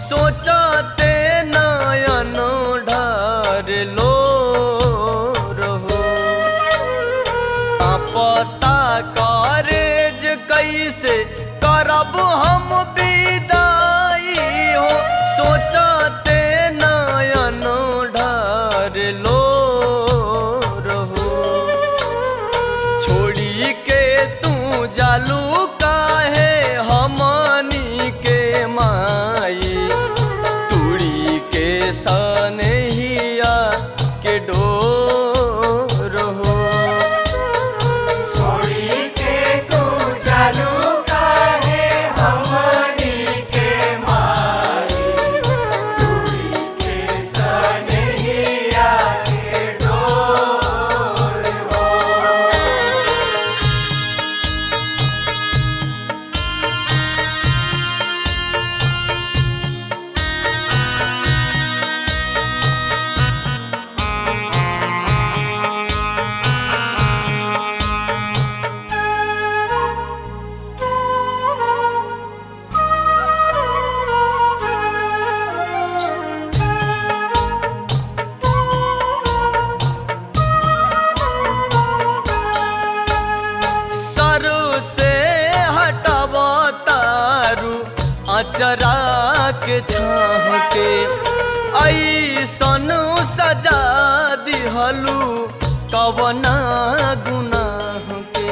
सोचते नयन ढार लो रहो पता करेज कैसे करब हम विदाई हो सोचते नयन ढार लो रहो छोड़ी के तू जालू काहे हमनी के माई तुड़ी के सनहिया के डोर हो छोड़ी के तू जालू काहे हमनी के माई तुरी के सनहिया के डोर हो सरू से हटब तारू अचरा के छाह के ऐसन सजा दिहलू कवना गुनाह के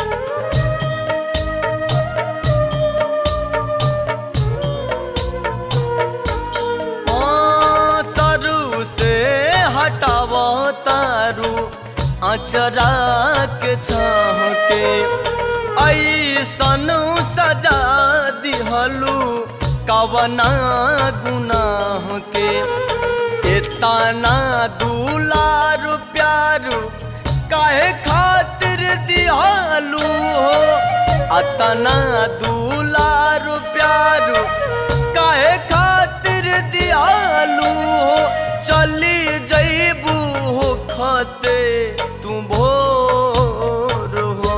हाँ, सरू से हटाव तारू अचरा के छाह के ऐसन सजा दिहलू कवना गुनाह के इतना दुलार प्यारू काहे खातिर दिहलू हो अतना दुलार प्यारू काहे खातिर दियालू हो चली जईबू हो खते तू भोर हो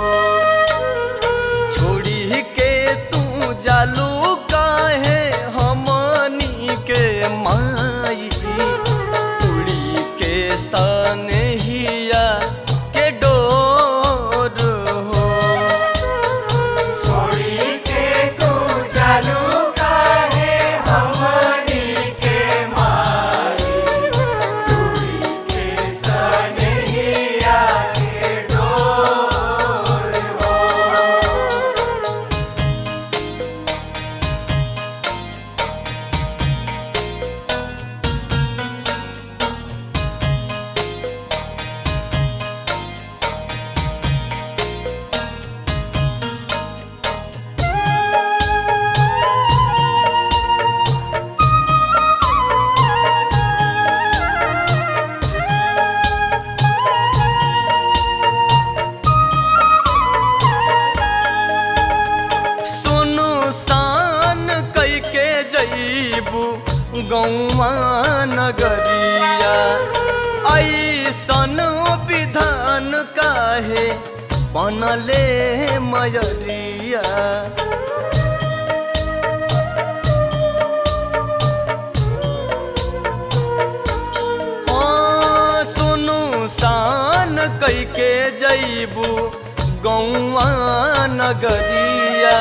छोड़ी के तू जालू काहे हमनी के माई उड़ी के सनहिया के डोर हो छोड़ी के तू जालू काहे हमनी के माई तुरी के सनहिया के डोर हो सुनु सान कई के जईबू गौवा नगरिया ऐसन विधान काहे बनले मयरिया हाँ, सुनु सान कई के जईबू गौवा नगरिया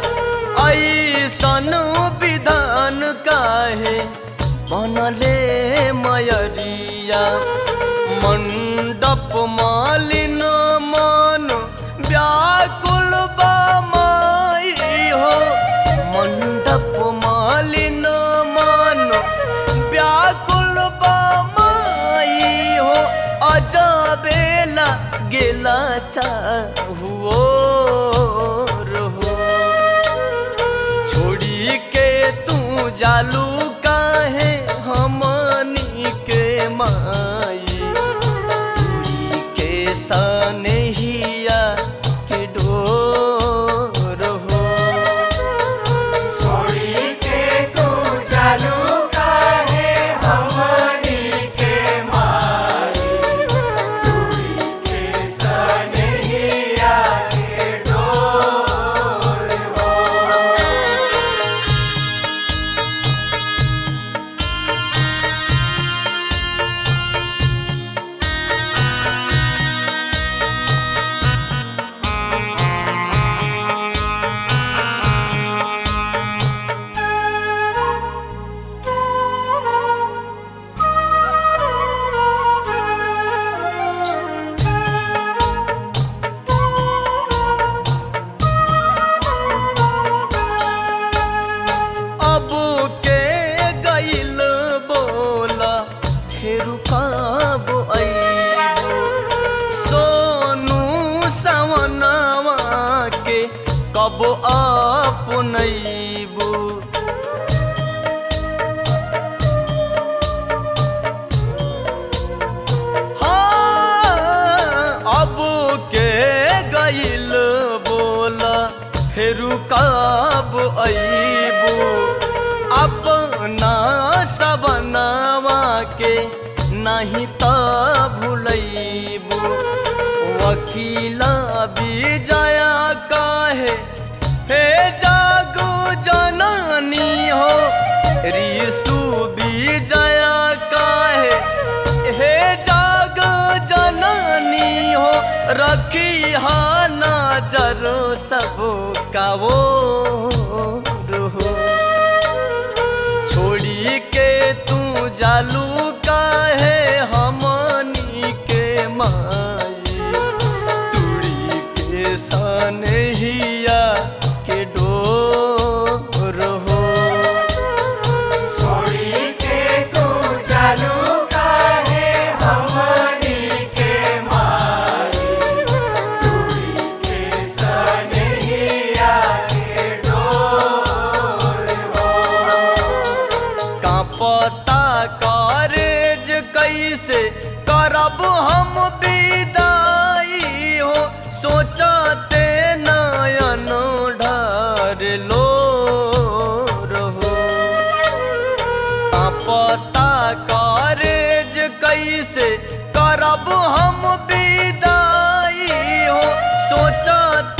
ऐसन विधान काहे बनले मयरिया मंडप मालिन मन व्याकुल बा माई हो मंडप मालिन मन व्याकुल बा माई हो अजबेला गेला चाहुओ रहो छोड़ी के तू जालू काहे हमनी के माई तुरी के सनहिया के डोर हो छोड़ी के तू जालू काहे हमनी के माई तुरी के सनहिया के डोर हो अबू अपना सबनवा के नहीं त भूलैबू वकीला विजया काहे हे जागो जननी हो रिसु विजया काहे हे जागो जननी हो रखी हा नजर सब का वो हो छोड़ी के तू जालू काहे हमनी के माई तुड़ी के सनहिया के डोर हो छोड़ी के तू चालू काहे हमनी के माई तुरी के सनहिया के डोर हो कांपता कारेज कैसे करब हम विदाई हो सोचते नयन ढार लो रहो कांपता कारेज कैसे करब हम विदाई हो सोचते